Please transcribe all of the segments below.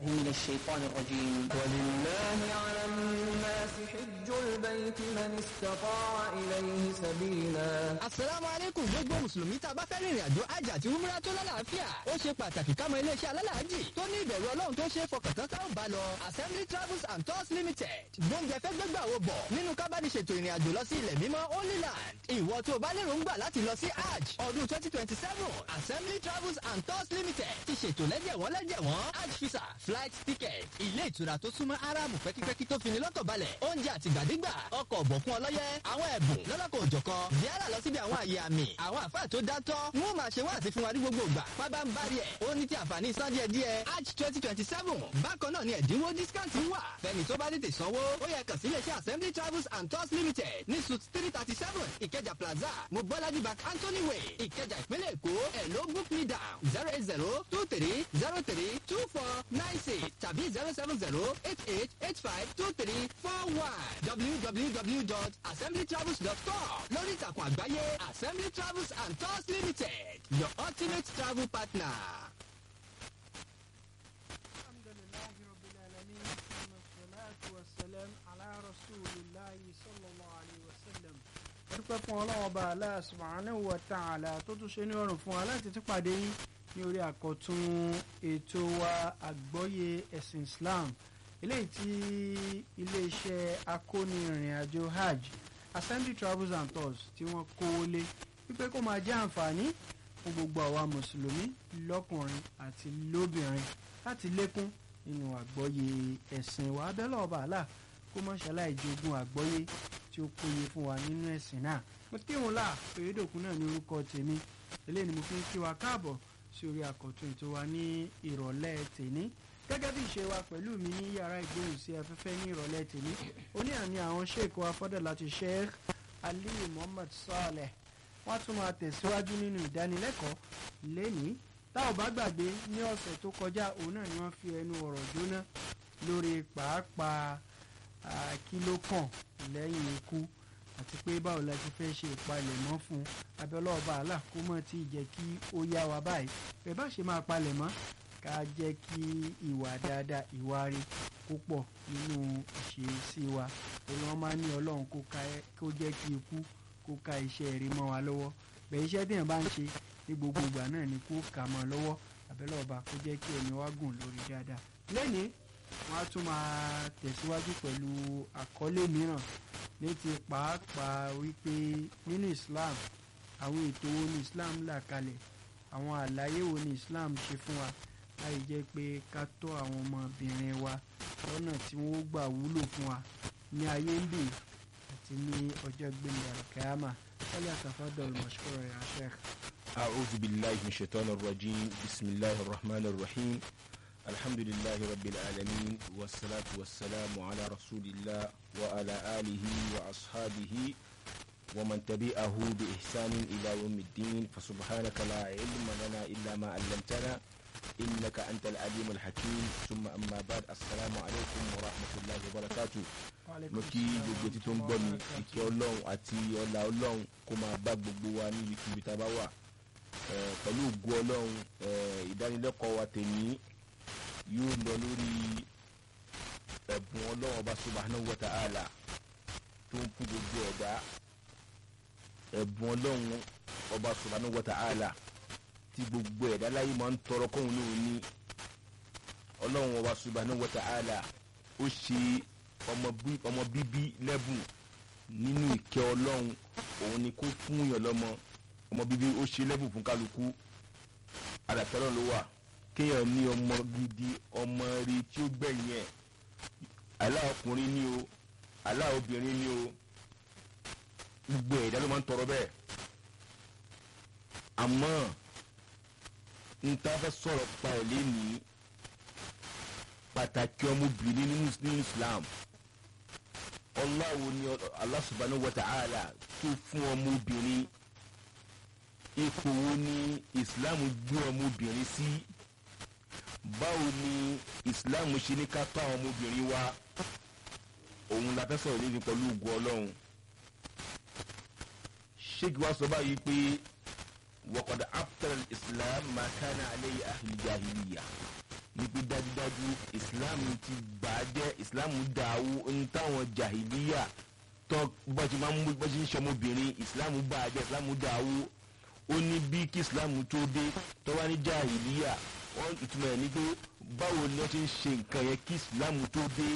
من الشيطان الرجيم ولله على الناس حج البيت من استطاع إليه سبيلا asalaamu aleykum gbogbo mùsùlùmí tá a bá fẹ́ rìnrìn àjò hajj àti umrah tó lálàáfíà ó ṣe pàtàkì ká mọ iléeṣẹ́ alálàájì tó ní ìbẹ̀rù ọlọ́run tó ṣe é fọkàntán tá ò bá lọ assembly travels and tours limited gbóúnjẹ fẹ́ gbégbà wo bọ̀ nínú kábàdì ṣètò ìrìn àjò lọ sí ilẹ̀ mímọ́ holy land ìwọ tó o bá lérò ń gbà láti lọ sí hajj ọdún twenty twenty seven assembly travels and tours limited ti ṣètò lẹ́jẹ̀wọ́n lẹ́jẹ̀wọ́n hajj visa flight ticket ilé ìtura tó súnmọ́ aráàmù pẹ́kípẹ́kí tó fini lọ́kàn balẹ̀ oúnjẹ àtìgbàdégbà ọkọ̀ ọ̀bọ̀kún ọlọ́yẹ àwọn ẹ̀bùn lọ́lọ́kọ̀ òjọ̀kan ziara lọ síbi àwọn àyè àmì àwọn àfáà tó dátọ́ wọn máa ṣe wáàsí fún wa ní gbogbo ìgbà pábá ń bari ẹ̀ ó ní ti àǹfààní san díẹ̀ díẹ̀ hajj twenty twenty seven bákan náà ni ẹ̀dínwó discount wà fẹ́ni tó bá tètè sanwó ó yẹ kàn sí iléeṣẹ́ assembly travels and tours limited ní suit three thirty seven ìkẹjà plaza mobolaji bank anthony way ìkẹjà ìpínlẹ̀ èkó ẹ̀ ló book me down zero eight zero two three zero three two four nine six tàbí zero seven zero eight eight eight five two three four one www.assemblytravels.com lórí ìtàkùn àgbáyé assembly travels and tours limited your ultimate travel partner. الحمد لله رب العالمين ثم الصلاة والسلام على رسول الله صلى الله عليه وسلم dúpẹ́ fún ọlọ́wọ́ bá Allah subhanahu wa ta'ala tó tún ṣe ní ọrùn fún wa láti tún pàdé yín ní orí àkọ́tún ètò wa àgbọ́yé ẹ̀sìn Islam eléyìí tí iléeṣẹ́ akóni ìrìn àjò hajj assembly travels and tours tí wọ́n kówó lé wípé kó máa jẹ́ àǹfààní fún gbogbo àwa mùsùlùmí lọ́kùnrin àti lóbìnrin láti lékún nínú àgbọ́yé ẹ̀sìn wa abẹ́lẹ̀ ọba àlà kó mọ́ ṣaláì jogún àgbọ́yé tí ó péye fún wa nínú ẹ̀sìn náà mo kí wọn là Oyèdòkun náà ní orúkọ tèmi eléyìí ni mo fi ń kí wa káàbọ̀ sí orí àkọ́tún ètò wa ní ìrọ̀lẹ́ tèní gẹ́gẹ́ bí ìṣe wa pẹ̀lú mi ní yàrá ìgbóhùn sí afẹ́fẹ́ ní ìrọ̀lẹ́ tèní oní àní àwọn sheik wa fọ́dọ̀ láti sheikh aliyu muhammad saleh wọ́n tún máa tẹ̀síwájú nínú ìdánilẹ́kọ̀ọ́ lẹ́nìí tá ò bá gbàgbé ní ọ̀sẹ̀ tó kọjá òun náà ni wọ́n fi ẹnu ọ̀rọ̀ jóná lórí pàápàá kí ló kàn lẹ́yìn ikú àti pé báwo la ti fẹ́ ṣe ìpalẹ̀mọ́ fún abẹ́lẹ́ ọba àlà kó mọ̀ tí ì jẹ́ kí ó yá wa báyìí bẹ́ẹ̀ bá ṣe máa palẹ̀mọ́ ká jẹ́ kí ìwà dáadáa ìwà rí kó pọ̀ nínú ìṣesí wa òun wọn máa ní ọlọ́run kó jẹ́ kí ikú kó ka iṣẹ́ rí mọ́ wa lọ́wọ́ bẹ́ẹ̀ iṣẹ́ téèyàn bá ń ṣe ní gbogbo ìgbà náà ni kó kà mọ́ lọ́wọ́ abẹ́lẹ́ ọba kó jẹ́ kí ẹ̀mí wa gùn lórí dáadáa lẹ́nìí wọ́n á tún máa tẹ̀síwájú pẹ̀lú àkọlé mìíràn ní ti pàápàá wípé nínú Islam àwọn ètò wo ni Islam là kalẹ̀ àwọn àlàyé wo ni Islam ṣe fún wa láì jẹ́ pé ká tọ́ àwọn ọmọbìnrin wa lọ́nà tí wọ́n gbà wúlò fún wa ní ayé ń bì àti ní ọjọ́ gbẹ̀ngà kẹ́hámà wọ́n àtàfàdọ̀ mọ̀ṣúkọ̀rọ̀ ya Sheikh. أعوذ بالله من الشيطان الرجيم بسم الله الرحمن الرحيم الحمد لله رب العالمين والصلاة والسلام على رسول الله وعلى آله وأصحابه ومن تبعه بإحسان إلى يوم الدين فسبحانك لا علم لنا إلا ما علمتنا إنك أنت العليم الحكيم ثم أما بعد السلام عليكم ورحمة الله وبركاته mo kí gbogbo tí tó ń gbọ́ mi ìkẹ́ ọlọ́run àti ọlá ọlọ́run kó máa bá gbogbo wa ní ibikíbi tá a bá wà pẹ̀lú ògo ọlọ́run ìdánilẹ́kọ̀ọ́ wa tèmi yóò lọ lórí ẹ̀bùn ọlọ́run ọba subhanahu wa ta'ala tó ń fún gbogbo ẹ̀dá ẹ̀bùn ọlọ́run ọba subhanahu wa ta'ala tí gbogbo ẹ̀dá láyé máa ń tọrọ kóhun lóhun ní ọlọ́run ọba subhanahu wa ta'ala ó ṣe ọmọ bíbí lẹ́bùn nínú ìkẹ́ ọlọ́run òun ni kó fún yàn lọ́mọ ọmọ bíbí ó ṣe lẹ́bùn fún kálukú àdàtọ́lọ́ ló wà kéèyàn ní ọmọ gidi ọmọ rí tí ó gbẹ̀yìn ẹ̀ àlá ọkùnrin ní o àlá obìnrin ní o gbogbo ẹ̀dá ló máa ń tọrọ bẹ́ẹ̀ àmọ́ n ta fẹ́ sọ̀rọ̀ pa ẹ̀ lénìí pàtàkì ọmọbìnrin nínú Islam ọláwo ni Allah subhanahu wa ta'ala tó fún ọmọbìnrin ipò wo ni Islam gbé ọmọbìnrin sí báwo ni Islam ṣe ní ká tọ́ àwọn ọmọbìnrin wa òun la fẹ́ sọ̀rọ̀ lórí pẹ̀lú ògùn Ọlọ́run sheikh wa sọ báyìí pé waqad abtala Islam ma kana alayhi ahli jahiliya ní pé dájúdájú islam ti bà á jẹ́ islam dàwó ń táwọn jahiliya tó bá ti máa ń mú bá ti ń ṣọmọbìnrin islam bà á jẹ́ islam dàwó ó ní bí kí islam tó dé tó wá ní jahiliya wọ́n ìtumọ̀ ẹ̀ ní pé báwo ni wọ́n ti ń ṣe nǹkan yẹn kí islam tó dé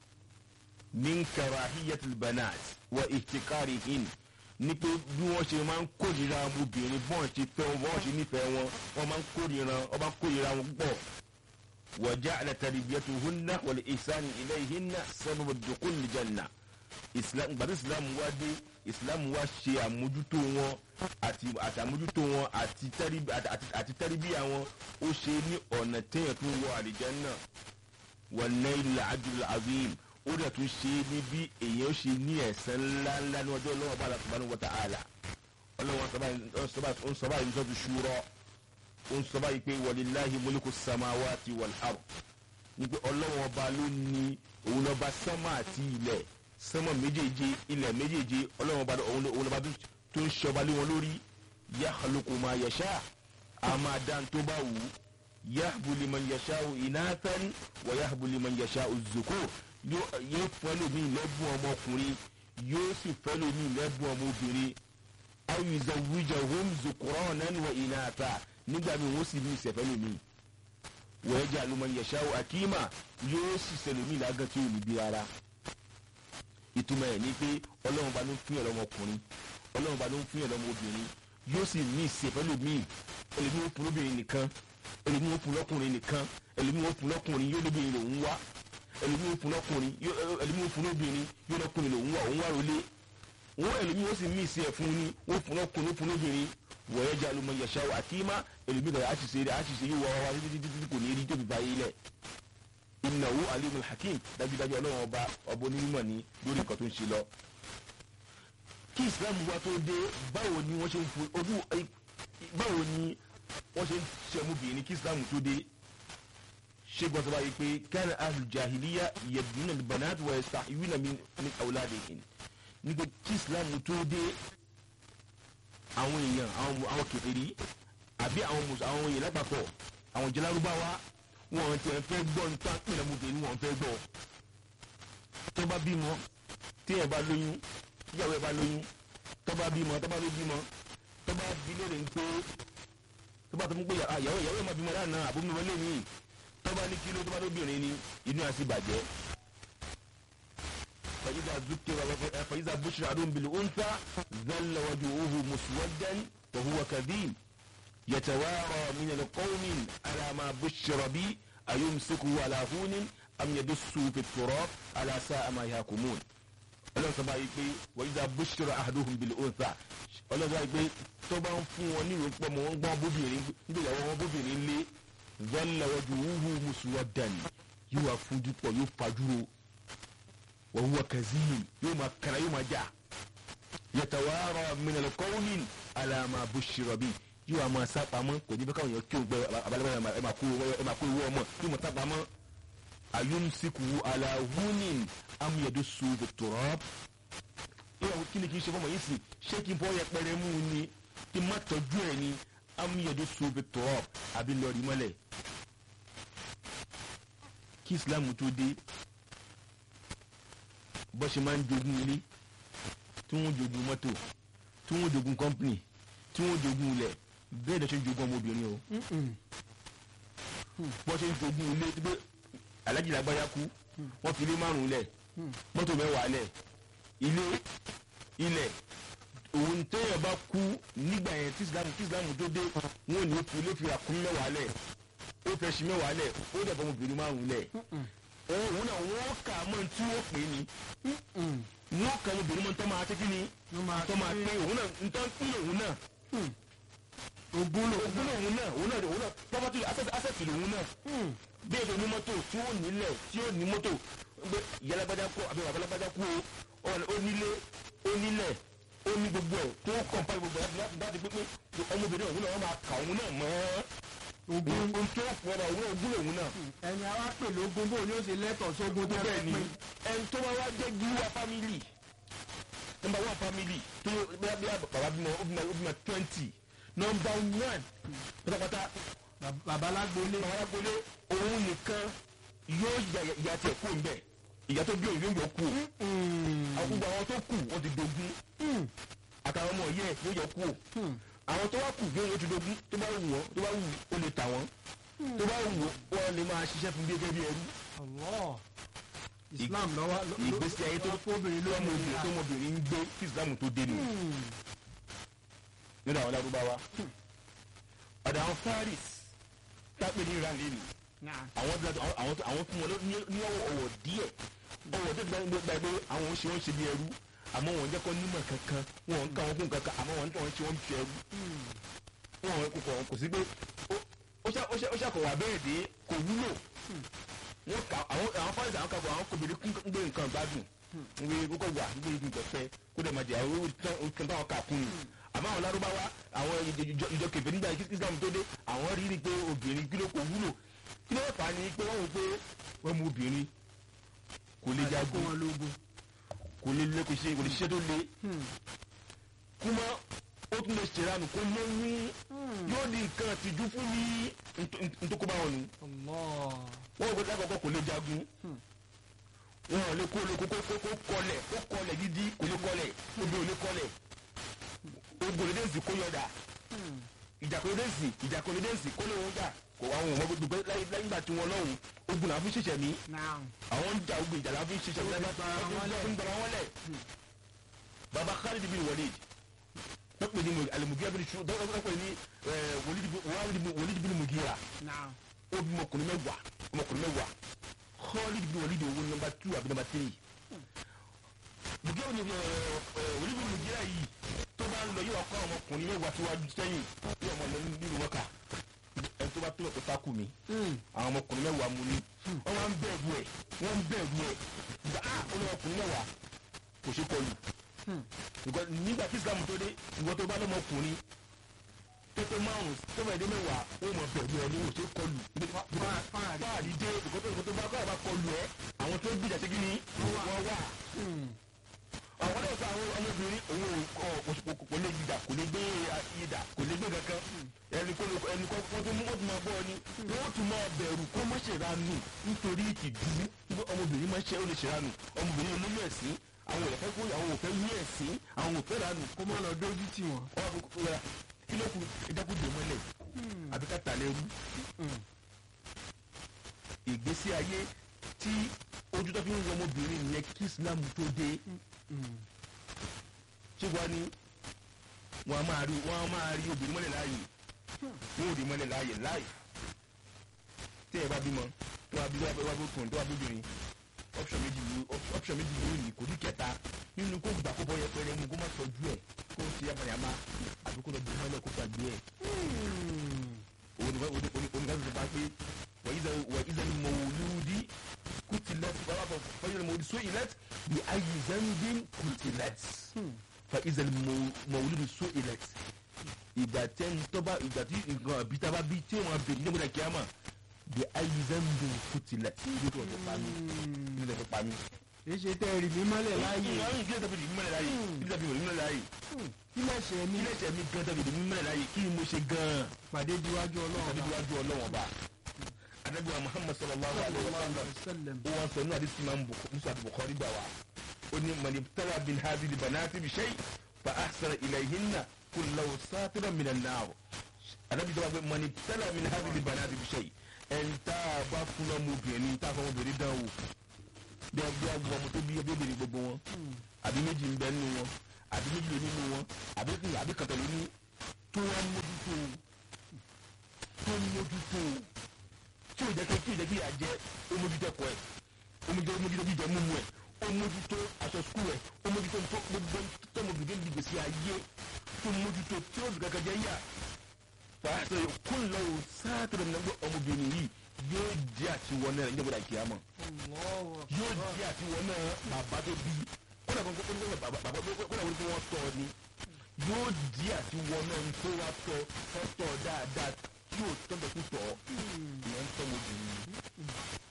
min karahiyatil banat wa ihtikarihin ní pé bí wọ́n ṣe máa ń kórìíra ọmọbìnrin bọ́n ṣe fẹ́ wọn bọ́n ṣe nífẹ̀ẹ́ wọn wọ́n máa ń kórìíra wọ́n máa ń kórìíra wọn púpọ̀ wa ja'ala tarbiyatuhunna wal ihsani ilayhinna sababa dukhulil janna islam gbàdúrà islam wá dé islam wá ṣe àmójútó wọn àti àti àmójútó wọn àti tẹ́rìbí àti àti tẹ́rìbíyà wọn ó ṣe ní ọ̀nà téèyàn tó wọ àlìjánnà wa nailul ajril azim ó dẹ̀ tún ṣe ní bí èèyàn ó ṣe ní ẹ̀san ńláńlá ní ọjọ́ ọlọ́wọ́ bá subhanahu wa ta'ala ọlọ́wọ́ sọ́ba ń sọ́ba yìí sọ́tù ṣúrọ́ ó ń sọ́ba yìí pé walillahi mulku samawati wal ard ní pé ọlọ́wọ́ ọba ló ní òun lọ́ba sánmà àti ilẹ̀ sánmà méjèèje ilẹ̀ méjèèje ọlọ́wọ́ ọba òun lọ́ba tó ń ṣọba lé wọn lórí yakhluqu ma yasha a máa dá tó bá wù ú yahbu liman yasha'u inathan wa yahbu liman yasha'u zukur yóò fún ẹlòmíì lẹ́bùn ọmọkùnrin yóò sì fún ẹlòmíì lẹ́bùn ọmọbìnrin awùzọ wíjọ hom zukọrọ nánú wa ìnáta nígbà míì wọ́n sì ní ìsẹ̀fẹ́ lòmíì wọ́n jẹ́ àlùmọ̀ yẹ̀ṣáwó akíma yóò sì sẹlòmíì lágàn tí ò ní bí rárá ìtumọ̀ ẹ̀ ní pé ọlọ́run bá ló ń fún yẹn lọ́mọkùnrin ọlọ́run bá ló ń fún yẹn lọ́mọbìnrin yóò sì ní ìsẹ̀fẹ́ lòmíì ẹlòmíì ó fún lóbìnrin nìkan ẹlòmíì ó fún lọ́kùnrin nìkan ẹlòmíì ó fún lọ́kùnrin yóò lóbìnrin lòún wá ẹlòmíì ó fún lọ́kùnrin ẹlòmíì ó fún lóbìnrin yóò lọ́kùnrin lòún wá òun wá rọlé wọn ẹlòmíì ó sì mí ìsẹ̀ fún ni ó fún lọ́kùnrin ó fún lóbìnrin wọ̀nyẹ́ jẹ́ alùmọ̀ yẹ̀ṣà àkímá ẹlòmíì kàdà àṣìṣe rẹ̀ àṣìṣe yóò wá wá wá títí títí kò ní rí tóbi báyé lẹ̀ innahu alimul hakim dájúdájú ọlọ́run ọba ọba onímọ̀ ní lórí nǹkan tó ń ṣe lọ. kí islam wá tó dé báwo ni wọ́n ṣe ń fún ojú báwo ni wọ́n ṣe ń ṣe ọmọbìnrin kí islam tó dé ṣé gbọ́dọ̀ báyìí pé kana ahlul jahiliya yabnuna al-banat wa yastahiyuna min awladihim nígbà tí islam tó dé àwọn èèyàn àwọn kèfèrí àbí àwọn àwọn èèyàn lápapọ̀ àwọn jẹlárúbáwá wọn ti ẹ fẹ́ gbọ́ nípa pínlẹ̀ ọmọbìnrin wọn fẹ́ gbọ́ tó bá bímọ tí ẹ bá lóyún tíyàwó ẹ bá lóyún tó bá bímọ tó bá ló bímọ tó bá bí lóore ń pé tó bá tó mú pé àyàwó ìyàwó ẹ má bímọ lánàá àbúrò mi wọlé mi tó bá ní kíló tó bá lóbìnrin ni inú ẹ sì bàjẹ́ فإذا ذكر فإذا بشر أحدهم بالأنثى ظل وجهه مسودا وهو كذيب يتوارى من القوم على ما بشر به أيمسكه على هون أم يدسه في التراب على ساء ما يحكمون ọlọ́run sọ báyìí pé wọ́n yíṣà bùṣọ̀rọ̀ àdóhùn bìlẹ̀ òǹtà ọlọ́run sọ báyìí pé tó bá ń fún wọn ní ìròpọ̀ mọ́ wọn gbọ́n bóbìnrin nígbà ìyàwó wọn bóbìnrin lé zọ́ọ̀lọ́wọ́jú wúhú mùsùlùmí yóò wá fún dúpọ̀ yóò fajúro wọ́n wúwa kazim yóò máa kàrà yóò máa jà yàtàwárọ̀ minal qawmin ala ma bushira bi yóò wá máa sápamọ́ kò ní bẹ́ẹ̀ káwọn yẹn kí o gbẹ abalẹ́bẹ̀ ẹ̀ máa kó ẹ̀ máa kó owó ọmọ yóò máa sápamọ́ ayumsiku ala hunin am yadussu fi turab ìyàwó kí ni kí n ṣe fọmọ yìí sì ṣé kí n fọwọ́ yẹ pẹrẹ mú un ni kí n má tọ́jú ẹ̀ ni am yadussu fi turab àbí lọ́ọ̀rì mọ́lẹ̀ kí islam tó dé bó ṣe máa ń jogún ilé tí wọ́n jogún mọ́tò tí wọ́n jogún kọ́mpìnì tí wọ́n jogún ilẹ̀ bẹ́ẹ̀ ló ṣe ń jogún ọmọbìnrin o bó ṣe ń jogún ilé tí pé alájì lágbájá kú wọ́n fi ilé márùn-ún lẹ̀ mọ́tò mẹ́wàá lẹ̀ ilé ilẹ̀ òun téèyàn bá kú nígbà yẹn tí islam tí islam tó dé wọn ò ní fi ilé fi àkún mẹ́wàá lẹ̀ ó fẹ́ ṣi mẹ́wàá lẹ̀ ó dẹ̀ bọ́ ọmọbìnrin márùn-ún lẹ̀ òun náà wọ́n kà á mọ́ tí wọ́n pè é ni wọ́n kà ọmọbìnrin mọ́ tó máa tẹ́kí ni tó máa pé òun náà ntọ́ ń òun náà ogún lò ogún òun náà òun náà òun náà property asset lòun náà bí èdè onímọ́tò tí ó nílẹ̀ tí ó ní mọ́tò pé ìyálágbájá kú àbí babalágbájá kú o ó nílé ó nílẹ̀ ó ní gbogbo ẹ̀ tó kọ̀ǹpa gbogbo ẹ̀ láti láti pé pé ọmọbìnrin òun náà wọ́n máa kà òun náà mọ́ ogún ohun tó pọ̀rọ̀ òun ogún lòun náà ẹni àwa pè lógún bó ni ó ṣe lẹ́tọ̀ọ́ sógun tó bẹ́ẹ̀ fẹ́ ni pín ẹni tó bá wá jẹ́ gíwá family number one family tó bí bí bàbá bímọ ó bímọ ó bímọ twenty number one pátápátá bàbá lágbólé bàbá alágbólé òun nìkan yóò ya ìyá tiẹ̀ kú ńbẹ̀ ìyá tó bí òun yóò yọ kú àwọn gbogbo àwọn tó kù wọ́n ti dogun àtàwọn ọmọ yẹ yóò yọ kú àwọn tó wá kù yóò yóò ti dogun tó bá wù wọ́n tó bá wù ó lè tà wọ́n tó bá wù wọ́n lè máa ṣiṣẹ́ fún bí gẹ́gẹ́ bí ẹrú Allah Islam lọ́wọ́ ìgbésí ayé tó fóbìnrin ló tó mú ọmọbìnrin tó ọmọbìnrin ń gbé kí Islam tó dé nù nínú àwọn lárúbáwá ọ̀dọ̀ àwọn Faris tápẹ́ ní Iran lẹ́nu àwọn bí àwọn àwọn fún wọn ló- ní ní ọwọ́ ọwọ́ díẹ̀ ọwọ́ tó gba gba gba pé àwọn ń ṣe wọ́n ṣe bí ẹrú àmọ́ wọn jẹ́ kọ́ nímọ̀ kankan wọn ń ká wọn fún kankan àmọ́ wọn ń tọ́ wọn ṣe wọ́n ṣe ẹrú wọn kò kọ̀ kò sí pé ó- ó ṣà- ó ṣà- ó ṣàkọ̀wà bẹ́ẹ̀ dé kò wúlò wọn kà àwọn àwọn fáìsì àwọn kàbọ̀ àwọn kòbìnrin kún gbé nǹkan gbádùn ń gbé kókó wà ń gbé igun pẹ̀pẹ́ kó dẹ̀ máa jẹ àwọn owó tán táwọn kà kún un àmọ́ àwọn lárúbáwá àwọn ìjọ- ìjọ ìjọ kẹfẹ́ nígbà yìí kí Islam tó dé àwọn rí rí pé obìnrin kí ló kò wúlò kí ló fà á ní pé wọ́n wò pé wọ́n mú obìnrin kò lè kó jagun wọn lógun kò lè lé kò ṣe kò lè ṣiṣẹ́ tó le kúmọ́ ó tún lè ṣèrànù kó lóyún yóò di nǹkan àtijú fún ní ntòkóbá wọn nù Allah wọn ò gbé lákòókò kò lè jagun wọn ò lè kó lè kó kó kó kọlẹ̀ kó kọlẹ̀ gidi kò lè kọlẹ̀ obì ò lè kọlẹ̀ ogun lè dẹ́sì kó yọ̀dà ìjà kò lè dẹ́sì ìjà kò lè dẹ́sì kó lè wọ́n jà kò wá wọn gbogbo gbogbo láyé láyé ìgbà tí wọn lọ́hùn ogun làwọn fi ṣẹ̀ṣẹ̀ mí naam àwọn ń jà ogun ìjà làwọn fi ṣẹ̀ṣẹ̀ mí Ó ti gbara wọn lẹ̀. ń gbara wọn lẹ̀ baba Khalid bin Walid dọ́pẹ́ ní alimugira bin su dọ́pẹ́ ní Walid bin Mugira naam ó bí ọmọkùnrin mẹ́wàá ọmọkùnrin mẹ́wàá Khalid bin Walid owó nọ́mbà two àbí nọ́mbà three Mugira bin Walid bin Mugira yìí tó bá ń lọ yóò kọ́ ọmọkùnrin mẹ́wàá síwájú sẹ́yìn bí ọmọ lọ nínú mọ́kà ẹni tó bá tó ẹ̀kọ́ tákù mi àwọn ọmọkùnrin mẹ́wàá mu ní wọ́n wá ń bẹ̀rù ẹ̀ wọ́n ń bẹ̀rù ẹ̀ gba á ọmọkùnrin mẹ́wàá kò ṣe kọlù Because nígbà tí Islam tó dé ìwọ tó bá lọ́mọkùnrin pépé márùn tó bá dé mẹ́wàá ó mọ̀ bẹ̀rù ẹ̀ ní kò ṣe kọlù fáàrí dé ìkọ́tò ìkọ́tò bá kọ́ àbá kọlù ẹ̀ àwọn tó gbìjà ṣe kí ni wọ́n wà àwọn náà sọ àwọn ọmọbìnrin òun ò kò kò lè yídà kò lè gbé yídà kò lè gbé kankan ẹni kó ẹni kó wọ́n tó mú wọ́n tó máa bọ́ ọ ni wọ́n tún máa bẹ̀rù kó má ṣe ranù nítorí ìtìjú nígbà ọmọbìnrin máa ṣe ó lè ṣe ranù ọmọbìnrin olóyún ẹ̀sìn àwọn òfẹ́ kó àwọn òfẹ́ yí ẹ̀sìn àwọn òfẹ́ ranù kó má lọ dójú tì wọ́n wọ́n á kó ra kí ló kù ẹ̀dákú dè mọ́lẹ̀ àbí ká tà lẹ́rú ìgbésí ayé tí ojú tó fi ń wọ ọmọbìnrin nìyẹn kí Islam tó dé ṣé wàá ní wọn a máa rí wọn a máa rí obìnrin mọ́lẹ̀ láàyè wọn ò rí mọ́lẹ̀ láàyè láì tí ẹ bá bímọ tó wá bí wá bí ọkùnrin tó wá bí obìnrin option méjì ló option méjì ló ní kò ní kẹta nínú kó gbà kó bọ́ yẹpẹrẹ mu kó má tọ́jú ẹ̀ kó ṣe yamayama àbí kó lọ bí mọ́lẹ̀ kó gbàgbé ẹ̀ onígbà tó bá pé wàyíṣẹ́ ni mọ̀wòlúdi kùtìlẹ́t bàbá bọ̀ fọyín ni mọ̀wòlúdi sóìlẹ́t bí ayé zambin kùtìlẹ́t fàyíṣẹ́ ni mọ̀wòlúdi sóìlẹ́t ìgbà tẹ́ ń tọ́ba ìgbà tí nǹkan àbí tá a bá bí tí wọ́n bèrè ní ìmúdà kíámà bí ayé zambin kùtìlẹ́t ní tó tó pa mí ní tó tó pa mí. èyí ṣe tẹ́ ẹ̀rì mi mọ́lẹ̀ láàyè ìyá kí ló tàbí ìmúlẹ̀ láàyè kí ló tàbí ìmúlẹ̀ láàyè kí lẹ́sẹ̀ mi kí lẹ́sẹ̀ mi gan tàbí ìmúlẹ̀ láàyè kí ni mo ṣe gan-an pàdé diwájú tàbí ọlọ́run iwájú ọlọ́wọ́n bá anabiwa muhammad sallallahu alayhi wa sallam sallam ó wọn sọ ní àdìsí máa ń musa bukhari gbà wá ó ní mani tala bin hadi li banati bi shay fa ahsana ilayhinna kullahu satira min an-nar anabi sọ pé mani tala min hadi li banati bi shay ẹn tá a bá fún ọmọbìnrin tá a fún ọmọbìnrin dán wò bí a bí a gbọ́ ọmọ tó bí ọmọbìnrin gbogbo wọn àbí méjì ń bẹ nínú wọn àbí méjì ló nínú wọn àbí àbí kàtà ló ní tó wá mójútó tó mójútó tí o jẹ kí tí o jẹ kí yà jẹ o mójútó ẹ̀kọ́ ẹ o mójútó o mójútó jíjẹ mímu ẹ o mójútó aṣọ sukuu ẹ o mójútó tó gbogbo tọmọbìnrin ní gbèsè ayé tó mójútó tí o dùn kankan jẹ yà fàáṣẹ kó lọ o sáàtúrọ nígbà ọmọbìnrin yìí yóò jẹ àtiwọ náà ní ìjọba ìkìyàmọ yóò jẹ àtiwọ náà bàbá tó bí kódà kó kó kó bàbá bàbá kódà kó kó wọn tọ ni yóò di àtiwọ náà tó wá tọ tọ dáadáa tí yóò tọ́jọ́ tó tọ̀ ọ́ ìyẹn ń tọ́ ọmọbìnrin yìí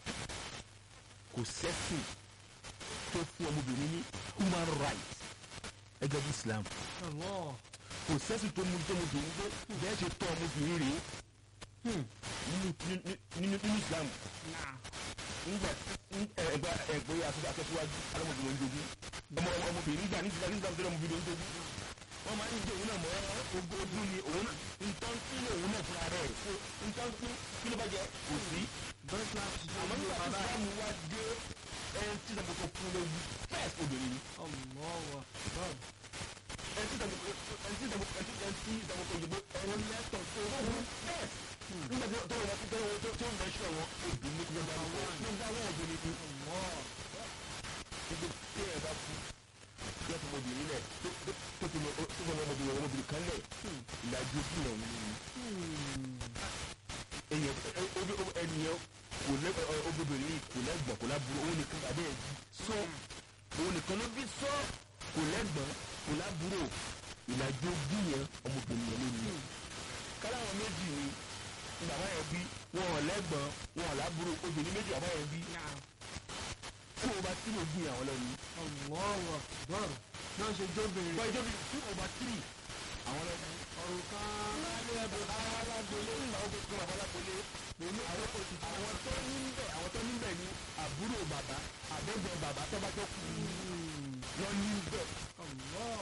kò sẹ́sìn tó fún ọmọbìnrin ní human rights ẹgbẹ́ bí Islam kò sẹ́sìn tó mú tó ọmọbìnrin pé bẹ́ẹ̀ ṣe tọ́ ọmọbìnrin rèé nínú nínú nínú islam náà nígbà ẹgbẹ ẹgbẹ aṣọ akẹsíwájú alọmọbìnrin ojogun ọmọ ọmọbìnrin nígbà nígbà nígbà tó lọmọbìnrin ojogun wọn máa ń jẹ òun náà mọ ogún ogún ni òun náà nǹkan tí òun náà fúnra rẹ̀ so nǹkan tí kí ló bá jẹ kò sí bẹ́ẹ̀ tí a ti ṣe àmọ́ nígbà tí islam wá dé ẹni tí ìdàgbò tó fún lójú first obìnrin ni ọlọ́wọ́ bọ́ọ̀ ẹni tí ìdàgbò ẹni tí ìdàgbò ẹni tí ẹni tí ìdàgbò tó yìnbó ẹni lẹ́tọ̀ tó fún first nígbà tí tó wọn tó wọn tó tó ń bẹ ṣọ wọn obìnrin ní gbogbo àwọn nígbà wọn obìnrin ni gbogbo tí ẹ bá kú yẹ fún obìnrin lẹ tó tó tó tó tó fún ọmọbìnrin ọmọbìnrin kan lẹ ìlàjì ojú náà wọn ni èyàn ẹnìyàn kò lẹ obìnrin kò lẹ́gbọ̀n kò láburú òun nìkan abẹ́ ẹ̀ sọ òun nìkan ló bí sọ kò lẹ́gbọ̀n kò láburú ìlàjì ojú yẹn ọmọbìnrin yẹn ló ní káláwọn méjì ni bàbá yẹn bí wọn ò lẹ́gbọ̀n wọn ò láburú obìnrin méjì bàbá yẹn bí náà tí o bá tí mo gbìn àwọn lẹ́nu ọlọ́wọ́ bọ́ọ̀ náà ṣe jóbìnrin bọ́ ìjọba tí o bá tírì àwọn lẹ́nu. ọ̀rùn kan lálẹ́ ẹ̀bùn alágbélé ńlá ó gbé bàbá alágbélé pẹ̀lú àwọn àwọn tó ní bẹ̀ àwọn tó ní bẹ̀ ní àbúrò bàbá àbẹ̀gbẹ̀ bàbá tó bá tó kù lọ ní bẹ̀. ọlọ́wọ́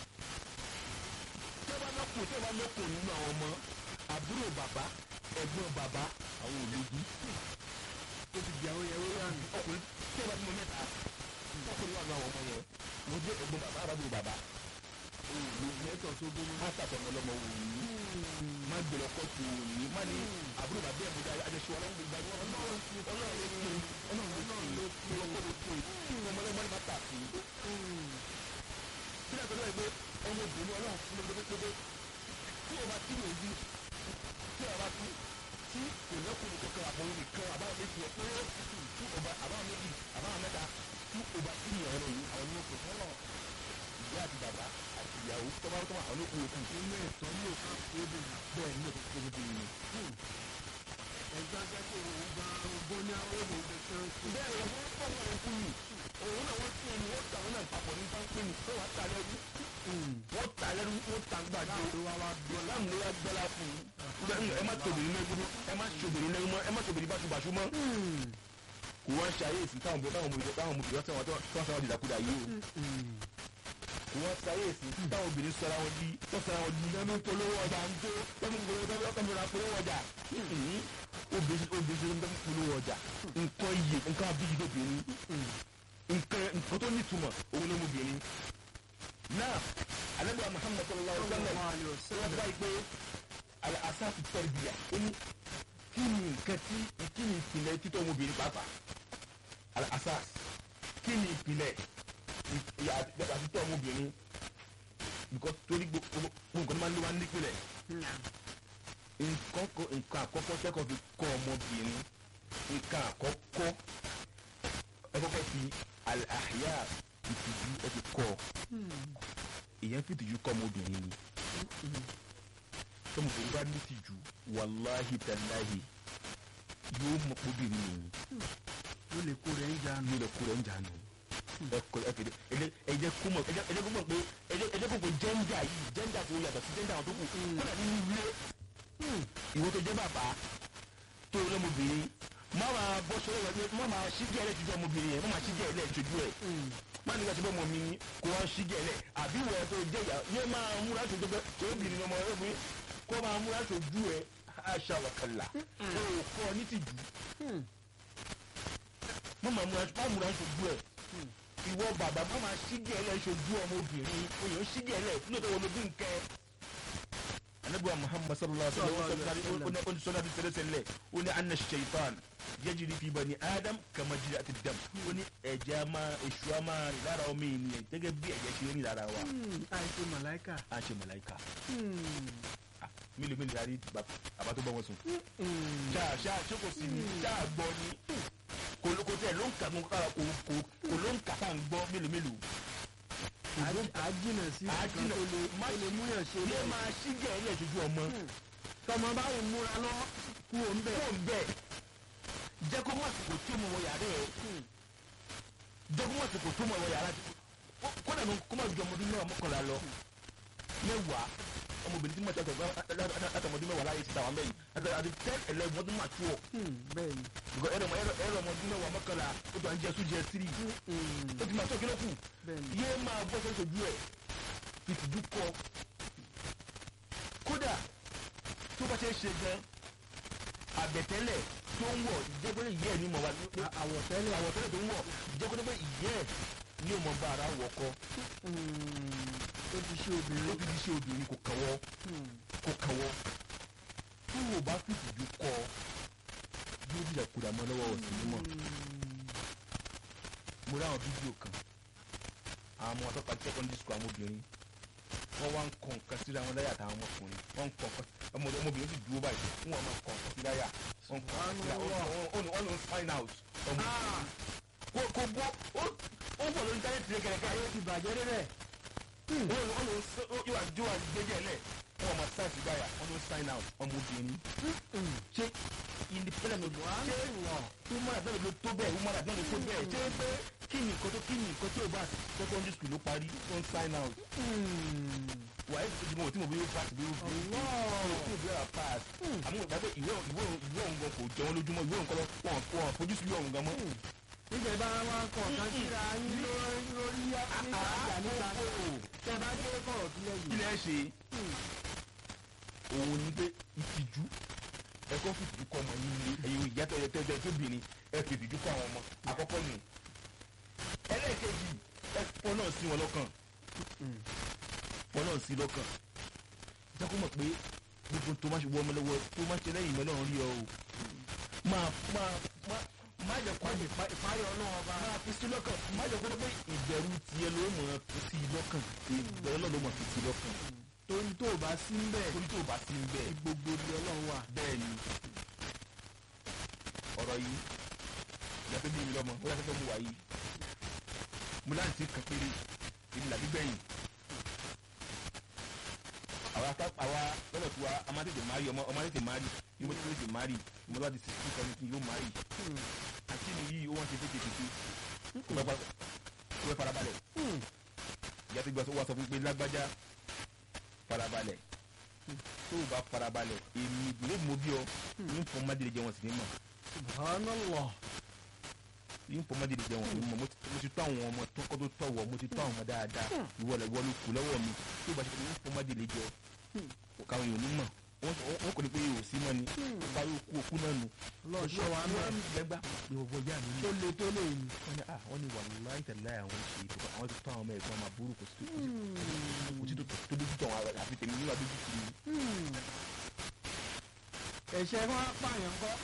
tó bá lọ́kùn tó bá lọ́kùn nínú àwọn ọmọ àbúrò bàbá ẹ̀gbọ́n bàbá àwọn òlòdì ó ti di àwọn ìyàwó yà mí ọkùnrin tó bá ti mọ mẹ́ta ọkùnrin wà ní àwọn ọmọ yẹn mo jẹ́ ẹ̀gbọ́n bàbá àbúrò bàbá lẹ́tọ̀ tó gbóná má tàtọ̀ ọmọlọ́mọ wò ní má gbèrò kọ́tù wò ní má ní àbúrò bàbá ẹ̀ bójá àjọṣe ọlọ́run gbogbo àjọ ọlọ́run ọlọ́run ló pè ọlọ́run ló pè ọlọ́run ló pè kí ni ọmọlọ́mọ ní má tà sí. kí ni àtọ́lọ́ ẹ̀ pé ọmọbìnrin ọlọ́run fún mi gbẹgbẹgbẹ tí o bá tí o yí tí o bá tú tí kò lọ́kùnrin kankan àbọ̀wò nìkan àbáwọn méjì ẹ̀ pé tí o bá àbáwọn méjì àbáwọn mẹ́ta tí o bá tí o ọ̀rọ̀ yìí àwọn onímọ̀ kò fọ́nà ìyá àti bàbá àti ìyàwó tọ́ba tó wà àwọn olókùn òkú nínú ẹ̀tọ́ ní òkú ebè bẹ́ẹ̀ ní òkú tó bí mi. ẹ̀gbá jẹ́kọ̀ òun gba ogún ní àwọn òbò kẹsàn-án sí bẹ́ẹ̀ ni wọ́n fọ́ wọn kú mi òun náà wọ́n tún ẹni wọ́n tà wọn náà papọ̀ ní sáńpé ni wọ́n wá tà lẹ́rú wọ́n tà lẹ́rú wọ́n tà gbàdé ló wá wá gbọ́ islam ló wá gbọ́lá fún un ẹ má tóbìnrin lẹ́gbọ́dọ́ ẹ má tóbìnrin lẹ́gbọ́dọ́ ẹ má tóbìnrin báṣubàṣu mọ́ kò wá ṣàyèsí táwọn ọmọ táwọn ọmọ táwọn ọmọ ìjọba tí wọ́n sọ wọn dìdàkudà yìí o kò wọ́n ṣàyèsí táwọn obìnrin sọra wọn di tó sọra wọn di lẹ́nu polówó ọjà ń tó lẹ́nu polówó ọjà lọ́kàn mi ra polówó ọjà obìnrin obìnrin tó ń polówó ọjà nǹkan iye nǹkan abíyí lóbìnrin nǹkan nǹkan tó nítumọ̀ òun ló mú obìnrin náà alẹ́bùrà muhammad sallallahu alayhi wa sallam wọ́n bá yìí pé asáàtì tẹ́lifíà ó ní kí ni nǹkan tí kí ni ìpìlẹ̀ títọ́ ọmọbìnrin pàápàá asas kí ni ìpìlẹ̀ ìyàtọ̀ títọ́ ọmọbìnrin because torí gbogbo nǹkan tó máa ń lé wa nípìlẹ̀ nǹkan kọ- nǹkan àkọ́kọ́ tẹ́kọ̀ọ́ fi kọ́ ọmọbìnrin nǹkan àkọ́kọ́ ẹ kọ́kọ́ fi àhíyá ìtìjú ẹ fi kọ́ ọ èèyàn fi ìtìjú kọ́ ọmọbìnrin ni tọmọbìnrin bá ní ìtìjú wàláhì tàláhì yóò mọ obìnrin yìí ló lè kó rẹ̀ ń jà nù yóò lè kó rẹ̀ ń jà nù ẹ kọ ẹ kéde ẹ jẹ́ ẹ jẹ́ kó mọ̀ ẹ jẹ́ ẹ jẹ́ kó mọ̀ pé ẹ jẹ́ ẹ jẹ́ kó pé jẹ́ńdà yìí jẹ́ńdà tó yàtọ̀ sí jẹ́ńdà àwọn tó kù kódà nínú ilé ìwọ tó jẹ́ bàbá tó lọ́mọbìnrin má máa bọ́ sọ́wọ́ rẹ̀ má máa ṣígẹ̀ ẹ̀ lẹ́tọ́jú ọmọbìnrin yẹn má máa ṣígẹ̀ ẹ̀ lẹ́tọ́jú ẹ̀ má nígbà tí bọ́ mọ̀ mi ni kó wọ́n ṣígẹ̀ ẹ̀ lẹ̀ àbí wọ́n tó jẹ́ ìyá yẹ máa múra tó jẹ́ tó obìnrin ọmọ rẹ̀ fún kó máa múra tó ju ẹ̀ aṣa wàkàlà ó kọ́ ní ti jù má máa múra má múra tó ju ẹ̀ ìwọ bàbá má máa ṣígẹ̀ ẹ̀ lẹ́tọ́jú ọmọbìnrin oyè ṣígẹ̀ ẹ̀ lẹ̀ lóòótọ́ wọn ló bí nkẹ́ anabiwa muhammad sallallahu alaihi wa sallam ó ní sọ́nà bí sẹ́lẹ̀ sẹ́lẹ̀ ó ní anna shaitan yajiri fi bani adam kama jiri àti dam ó ní ẹ̀jẹ̀ máa èṣù á máa rìn lára ọmọ ènìyàn gẹ́gẹ́ bí ẹ̀jẹ̀ ṣe rìn lára wa àìsè màláìkà á ṣe mọ̀láìka mílíọ̀nù mílíọ̀nù àrí àbá tó bọ́ wọn sùn. ṣáà ṣáà ṣé kò sí ni ṣáà gbọ́ ni kò ló kò tẹ̀ ló ń kà kò kò kò ló ń kà tá à ń gbọ́ mélòó mélòó. àjìnà sí nǹkan àjìnà tó lè má tó lè múyàn ṣe yé lẹ́yìn máa ṣígẹ̀ ẹ̀ lẹ̀ ṣojú ọmọ. tọmọ báwo múra lọ kú òun bẹ̀ kó ń bẹ̀ jẹ́ kó mọ̀ sí kò tó mọ̀ wọ yàrá ẹ̀ jẹ́ kó mọ̀ sí kò tó mọ̀ wọ yàrá kó dà ní kó mọ̀ ju ọmọdún náà mọ́kànlá lọ mẹ́wàá ọmọbìnrin tí mo ṣe látọmọdún mẹ́wàá láyé síta wọn bẹ́yìn àti ten eleven ọdún máa tú ọ bẹ́ẹ̀ ni because ẹ̀rọ ẹ̀rọ ọmọdún mẹ́wàá mọ́kànlá ó tó à ń jẹ sójú ẹ tírì ó ti máa tó kílókù bẹ́ẹ̀ ni yé máa bọ́ sójú ẹ̀ fìtìjú kọ kódà tó bá ṣe é ṣe gan àbẹ̀tẹ́lẹ̀ tó ń wọ̀ jẹ́pẹ́lẹ́ ìyẹ́ ẹ̀ ní mọ̀ wá àwọ̀tẹ́lẹ̀ àwọ̀tẹ́lẹ̀ tó ń wọ̀ jẹ́pẹ́lẹ́ ìyẹ́ ẹ̀ ní ò mọ̀ bá ara wọ̀ kọ́ ó ti ṣe ó obìnrin ti di ṣe obìnrin kò kàwọ́ kò kàwọ́ tí wò bá fìtìjú kọ yóò dìjà kúrò àmọ́ lọ́wọ́ ọ̀sìn mímọ́ mo rí àwọn fídíò kan àwọn ọmọ àtọ́pàá secondary school àwọn obìnrin wọ́n wá ń kọ nǹkan síra wọn láyà àtàwọn ọmọkùnrin wọ́n ń kọ nǹkan ọmọdé ọmọbìnrin sì dúró báyìí wọ́n máa kọ nǹkan sí láyà wọ́n kọ nǹkan síra wọ́n wọ́n ló ń sign out ọmọ kò kò gbọ́ ó ó bọ̀ lórí táyé tìrẹ kẹrẹkẹ ayé ti bàjẹ́ débẹ̀ wọ́n ló wọ́n ló yóò wá jó wá gbẹ́jẹ́ lẹ̀ wọ́n máa sign sí láyà wọ́n ló ń sign out ọmọbìnrin ṣé independent ló ṣé human rights náà ló tó bẹ́ẹ̀ human rights náà ló tó bẹ́ẹ̀ ṣé pé kí ni nǹkan tó kí ni nǹkan tí o bá secondary school ló parí tó ń sign out wàá ẹ̀sìn ìdìbò tí mo bí yóò pass bí yóò bí yóò tí o bí yóò pass àmọ́ ìgbà pé ìwé ìwé ìwé òun gan kò jẹun lójúmọ́ ìwé òun kọ́ lọ wọn wọn fojú sí ìwé òun gan mọ́. níjẹ̀ bá wọn kọ̀ kan síra yín lórí lórí níta ìjà níta tẹ bá dé kọ̀rọ̀ sílẹ̀ kí yìí. lẹ́ ṣe òun ni pé ìtìjú ẹ̀kọ́ fìtìjú kọ́ ọmọ yín lé ẹ̀yin ìyá tẹ̀yẹ tẹ̀yẹ tó bìnrin ẹ̀ fìtìjú kọ́ àwọn ọmọ àkọ́kọ́ nù ẹlẹ́ẹ̀kejì ẹ̀ pọ̀ náà sí wọn lọ́kàn pọ̀ náà sí lọ́kàn jẹ́ kó mọ̀ pé gbogbo tó má ṣe wọ ọmọ lọ́wọ́ tó má ṣe lẹ́yìn ìmọ̀ náà rí ọ o máa máa máa má jẹ́ kó àjẹ́ ìparí ọlọ́run ọba máa fi sí lọ́kàn má jẹ́ kó ló pé ìbẹ̀rù tiẹ̀ ló mọ̀ fi sí lọ́kàn ìbẹ̀rù náà ló mọ̀ fi sí lọ́kàn torí tó o bá sí ń bẹ̀ torí tó o bá sí ń bẹ́ẹ̀ gbogbo ni ọlọ́run wà. bẹ́ẹ̀ ni ọ̀rọ̀ yìí yàtọ̀ bí mi lọ́mọ ó yàtọ̀ tó mu wà yìí mo láǹtí kan péré èmi làbí gbẹ̀yìn àwa ká àwa lọ́dọ̀ tí wa a máa tètè máa rí ọmọ ọmọ tètè máa rí ní mo tètè máa rí mo lọ́wọ́ di sixty seventy yóò máa rí àti mi yìí ó wọ́n ṣe tètè tètè kó bá kó bá farabalẹ̀ ìyá tó gbà wá sọ fún pé lágbájá farabalẹ̀ tó o bá farabalẹ̀ èmi lè mọ bí ọ ní nǹkan má délé jẹ wọn sì ní mọ̀ subhanallah ní nǹkan má délé jẹ wọn sì ní mọ̀ mo ti- mo ti tó àwọn ọmọ tó kọ́ tó tọ̀ wọ̀ mo ti tó àwọn ọmọ dáadáa ìwọ lẹ̀ wọ́n ló kù lọ́wọ́ mi tó o bá ṣe pé ní nǹkan má délé jẹ ọ káwọn èèyàn ní mọ̀ wọ́n sọ- wọ́n kò ní pé yóò sí mọ́ ni ó bá yóò kú òkú náà nù. lọ́ọ̀ṣọ́ wa náà lẹ́gbà pé ọ̀bọ ìyá mi ní. tó le tó lè ní. wọ́n ní ah wọ́n ní wàlúwàá ìtẹ̀lẹ́ àwọn ṣe ètò àwọn ti tó àwọn ọmọ ẹ̀gbọ́n máa burú kò sí tó kò sí tó tó dójú tó àwọn àfi tèmi níwà dójú tì mí. ẹ̀ṣẹ̀ wọn pààyàn kọ́.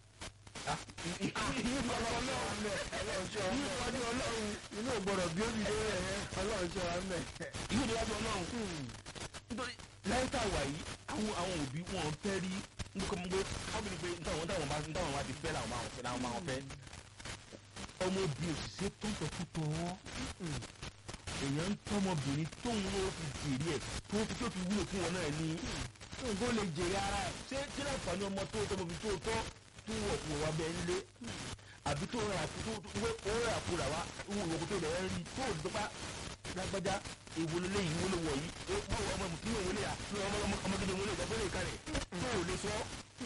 níwájú ọlọ́run inú ògbọ́dọ̀ bí ó fi dé ẹ̀ ọlọ́run ṣe wa mẹ́. ìwé ìdíwájú ọlọ́run nítorí láyé tá a wà yìí àwọn àwọn òbí wọn fẹ́ rí nǹkan mọ́ pé wọ́n bí ní pé nítawọn táwọn bá nítawọn bá ti fẹ́ làwọn máa fẹ́ làwọn máa fẹ́ ọmọbìnrin òṣìṣẹ́ tó ń tọ́kú tọ́ wọ́n èèyàn ń tọ́mọbìnrin tóun ló fi jèrè ẹ̀ tó fi tó fi wúlò fún wọn náà ní nǹkan lè jèrè ara ẹ̀. ṣé kí náà fà ní ọmọ tó tọmọbìnrin tó tọ́ tó wọ̀ fún wa bẹ́ẹ̀ nílé àbí tó rà kú tó tó rà kú rà wá ìwòkú tó rẹ̀ rí tó ò dọ́gba lágbájá ìwòlélẹ́ yìí wọlé wọ̀ yìí ó báwo ọmọ mùsùlùmí òun lè yà ọmọ ọmọ ọmọdé òun lè gbàgbé lè kárẹ̀ tó ò lè sọ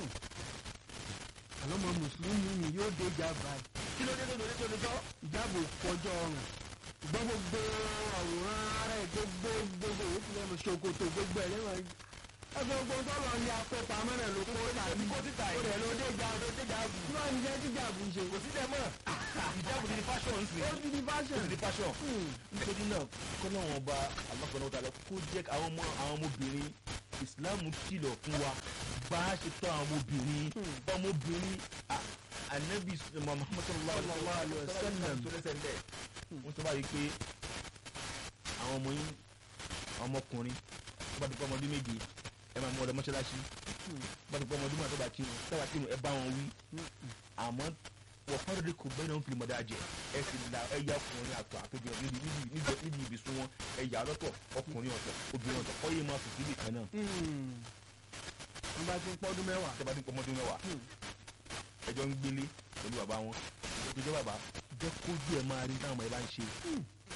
àlọ́mọ mùsùlùmí mi yóò dé ìjàmbá kí ló dé tó lè tó lè sọ. ìjábò kọjọ ọrùn ṣùgbọ́n gbogbo àwòrán ara ẹ̀ gbogbo gbogbo òkú lẹ́nu ṣòkòtò gbogbo ẹ̀ lẹ́wọ̀n ẹgbẹ́ gbogbo tọ́lọ̀ ní akópamọ́ rẹ̀ ló kó tàbí kó síta ó rẹ̀ ló dé ìjà ó dé ìjà bù. kí wọ́n ń jẹ́ tíjà bù ṣe. kò sí dẹ́ mọ́ ìjábọ̀ ti di fashion ń sìn ó ti di ó fashion. ti di fashion nítorí náà kọ́nà wọn bá alákọ̀ọ́nà ọ̀tá lọ kó jẹ́ àwọn ọmọ àwọn ọmọbìnrin ìsìláàmù kìlọ̀ fún wa bá a ṣe tọ́ àwọn ọmọbìnrin ọmọbìnrin a- anabi muhammad sallallahu alayhi wa sallam tó lẹ́sẹ̀ lẹ̀ wọ́n sọ báyìí pé àwọn ọmọ yín àwọn ọmọkùnrin tó bá ti pọ́ ọmọdún méje ẹ máa mú ọdọ mọ́ṣáláṣí tó bá ti pọ́ ọmọdún mọ́ tó bá kírun tó bá kírun ẹ bá wọn wí àmọ́ wọ́n fọ́nrán kò bẹ́ẹ̀ náà ń fi mọ̀dá jẹ ẹ sì la ẹ yá ọkùnrin àtọ̀ àtọ̀jọ níbi níbi níbi níbi ibùsùn wọn ẹ yà á lọ́tọ̀ ọkùnrin ọ̀tọ̀ obìnrin ọ̀tọ̀ kọ́ yé máa fi síbì kan náà wọ́n bá ti ń pọ́dún mẹ́wàá. tẹ́ bá ti ń pọ́ ọmọdún mẹ́wàá ẹjọ́ ń gbélé pẹ̀lú bàbá wọn ìjọba bàbá jẹ́ kójú ẹ̀ máa rí táwọn ọmọ ẹ bá ń ṣe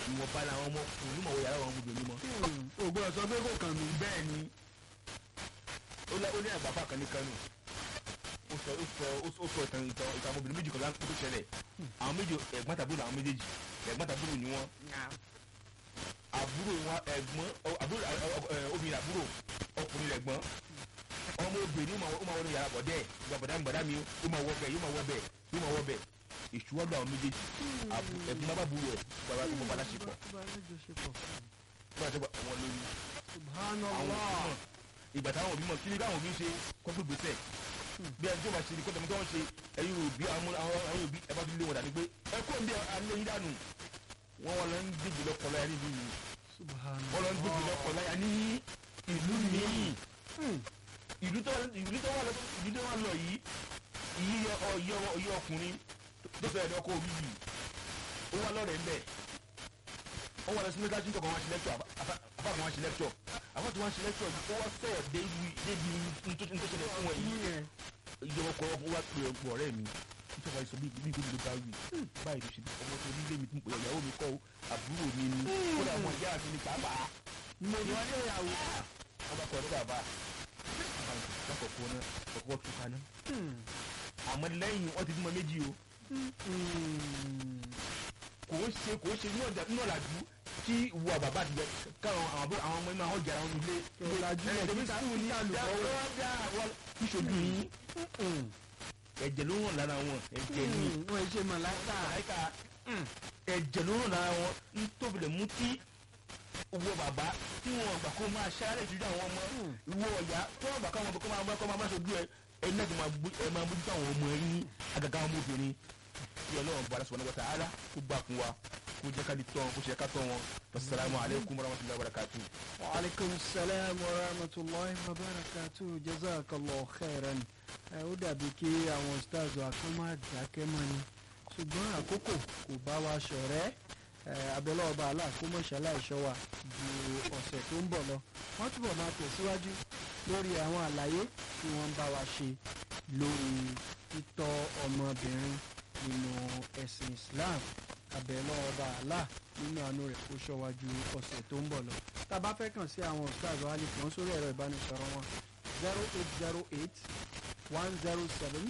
ìwọ̀nba làwọn ọmọ kò ní mọ̀ wọ yàrá àwọn ọmọbìnrin mọ́. ògbọ́n sọ pé kò kàn mí. bẹ́ẹ̀ ni ó lé ó ní àgbàfà kan ní kánò ó sọ ó sọ ó sọ ìtàn ìtàn ìtàn ọmọbìnrin méjì kan láńkó tó ṣẹlẹ̀ àwọn méjì ẹ̀gbọ́n tàbúrò làwọn méjèèjì ẹ̀gbọ́n tàbúrò ni wọ́n àbúrò wọn ẹ̀gbọ́n ọ- àbúrò ẹ, ọ- ẹ, obìnrin àbúrò ọkùnrin rẹ̀gbọ́n ọmọ obìnrin ó máa ó máa wọnú yàrá bọ̀dẹ́ ìgbà bọ̀dá mi bọ̀dá mi ó máa wọ bẹ̀ yóò máa wọ bẹ̀ yóò máa wọ bẹ̀ ìṣúwọ́dọ̀ àwọn méjèèjì àbú- ẹ̀gbọ́n bá bá burú ẹ̀ bàbá tó bọ́ bá láṣepọ̀ bá láṣepọ̀ àwọn lóyún àwọn subhanallah. òbí ìgbà táwọn òbí mọ̀ kí ni káwọn òbí ṣe kọ́kọ́ gbèsè bí ẹni tó bá ṣe ni kọ́tà mi tó ń ṣe ẹ̀yin òbí àwọn àwọn àwọn òbí ẹ bá fi lé wọn dàní pé ẹ kó ń bí alẹ́ yín dànù wọ́n wọn lọ ń gbèjì lọ́kọ̀ láyà ní ìlú yìí subhanallah. wọ́n lọ ń gbèjì lọ́kọ̀ láyà ní ìlú míì ìlú tó ìlú tó wà lọ ìlú tó wà lọ yìí ìyí ọ ìyí ọ ìyí ọkùnrin tó fẹ́ ẹ̀dọ́ kó orí yìí ó wà lọ́rẹ̀ ń bẹ̀ ó wà lọ sí mẹ́gájú tó kàn wá sí lẹ́kítọ̀ àbá kan wá sí lẹ́kítọ̀ àbá tó wá sí lẹ́kítọ̀ ó wá sọ̀rọ̀ débi débi ntòṣẹlẹ̀ fún wọn yìí ìjọba kọ ọkọ wa pè ọgbọ ọ̀rẹ́ mi nítorí àìsàn bí bí gbogbo bá wí báyìí ló ṣe bí ọmọ tó ní ilé mi tún pè ìyàwó mi kọ́ o àbúrò mi ni kódà ọmọ ìyá mi ni pàápàá mo ní wọ́n ní ìyàwó. wọn bá kọ ọdún bàbá lákòókò náà kọ́kọ́ tún kaná àmọ́ lẹ́yìn wọ́n ti bímọ méjì o kò ń ṣe kò ń ṣe ní ọjà ní ọ̀làjú kí ìwọ bàbá àti ìyá káwọn àwọn àbúrò àwọn ọmọ inú àwọn jàrá wọn nílé Ọ̀làjú ẹ̀ yẹn ẹ̀ kíkà ní àlùbọ́wọ́. ìṣojú yín ẹ̀jẹ̀ ló ràn lára wọn ẹ̀jẹ̀ ni wọ́n ṣe màláìka. àyíká ẹ̀jẹ̀ ló ràn lára wọn ń tóbi lè mú kí owó bàbá tí wọn gbà kó máa ṣáré ìtújú àwọn ọmọ ìwọ ọ̀yá tí wọn gbà káwọn ọmọ kó máa bá kó máa bá ṣojú ẹ ẹni náà ti máa gbé ẹ máa bójútó àwọn ọmọ yín àgàgà àwọn ọmọbìnrin kí ọlọ́run bọ̀ aláṣọ wọn ta'ala kó gbà fún wa kó jẹ́ ká di tọ́ wọn kó ṣe ká tọ́ wọn wasalaamu aleykum warahmatulahi wabarakatuh. وعليكم السلام ورحمة الله وبركاته جزاك الله خيرا ẹ ó dàbí kí àwọn stars wa kán má dákẹ́ mọ́ ni ṣùgbọ́n àkókò kò bá wa ṣọ̀rẹ́ ẹ abẹ́lẹ́ ọba àlá kó mọ̀ ṣaláìṣọ́ wa ju ọ̀sẹ̀ tó ń bọ̀ lọ wọ́n túbọ̀ máa tẹ̀síwájú lórí àwọn àlàyé tí wọ́n ń bá wa ṣe lórí títọ́ ọmọbìnrin nínú ẹ̀sìn Islam abẹ́lẹ́ ọba àlá nínú àánú rẹ̀ kó ṣọ́ wa ju ọ̀sẹ̀ tó ń bọ̀ lọ tá a bá fẹ́ kàn sí àwọn stars wa lè kàn sórí ẹ̀rọ ìbánisọ̀rọ̀ wọn zero eight zero eight one zero seven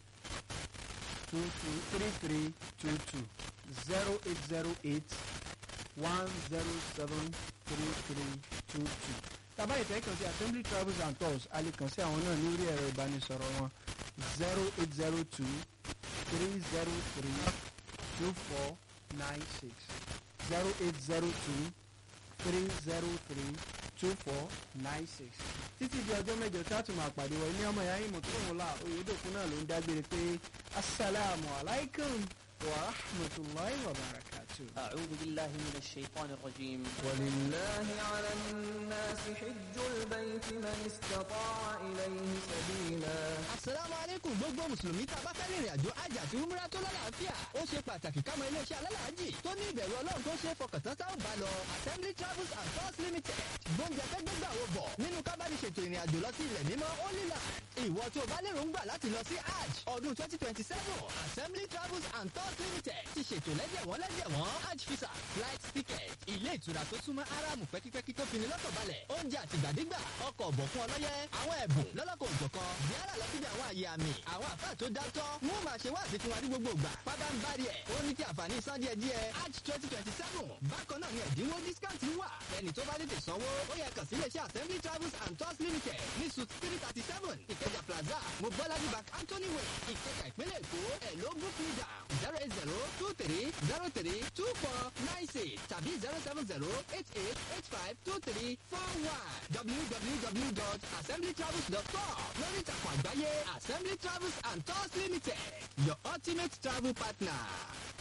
two two three three two two zero eight zero eight one zero seven three three two two. tàbá ìfẹ́ kàn sí assembly travels and tours a lè kàn sí àwọn náà ní orí ẹ̀rọ ìbánisọ̀rọ̀ wọn zero eight zero two three zero three two four nine six zero eight zero two three zero three two four nine six títí di ọjọ́ mẹ́jọ tí a tún máa pàdé wọ ilé ọmọ ìyá yìí mọ̀tòmọ́lá oyèdòkun náà ló ń dágbére pé asalaamu alaykum wa rahmatulahi wa barakatu. أعوذ بالله من الشيطان الرجيم ولله على الناس حج البيت من استطاع إليه سبيلا asalaamu aleykum gbogbo mùsùlùmí tá a bá fẹ́ rìnrìn àjò hajj àti umrah tó lálàáfíà ó ṣe pàtàkì ká mọ iléeṣẹ́ alálàájì tó ní ìbẹ̀rù ọlọ́run tó ṣe é fọkàn tán táwọn bá lọ assembly travels and tours limited gbóúnjẹ fẹ́ gbégbà wo bọ̀ nínú kábàdì ṣètò ìrìn àjò lọ sí ilẹ̀ mímọ́ holy land ìwọ tó o bá lérò ń gbà láti lọ sí hajj ọdún twenty twenty seven assembly travels and tours limited ti ṣètò lẹ́jẹ̀wọ́n lẹ́jẹ̀wọ́n hajj visa flight ticket ilé ìtura tó súnmọ́ aramu pẹ́kípẹ́kí tó fini lọ́kàn balẹ̀ oúnjẹ àtìgbàdégbà ọkọ̀ ọ̀bọ̀ fún ọlọ́yẹ àwọn ẹ̀bùn lọ́lọ́kọ̀ òjọ̀kan yálà lọ síbi àwọn àyè àmì àwọn àfáà tó dátọ́ wọ́n máa ṣe wáàsí fún wa ní gbogbo ìgbà pábá ń bari ẹ̀ ó ní ti àǹfààní san díẹ̀ díẹ̀ hajj twenty twenty seven bákan náà ni ẹ̀dínwó discount wà ẹni tó bá tètè sanwó ó yẹ kàn sí iléeṣẹ́ assembly travels and tours limited ní suit three thirty seven ìkẹjà plaza mobolaji bank anthony way ìkẹjà ìpínlẹ̀ èkó ẹ̀ ló book me down zero eight zero two three zero three two four nine six tàbí zero seven zero eight eight eight five two three four one www.assemblytravels.com lórí ìtàkùn àgbáyé assembly travels and tours limited your ultimate travel partner.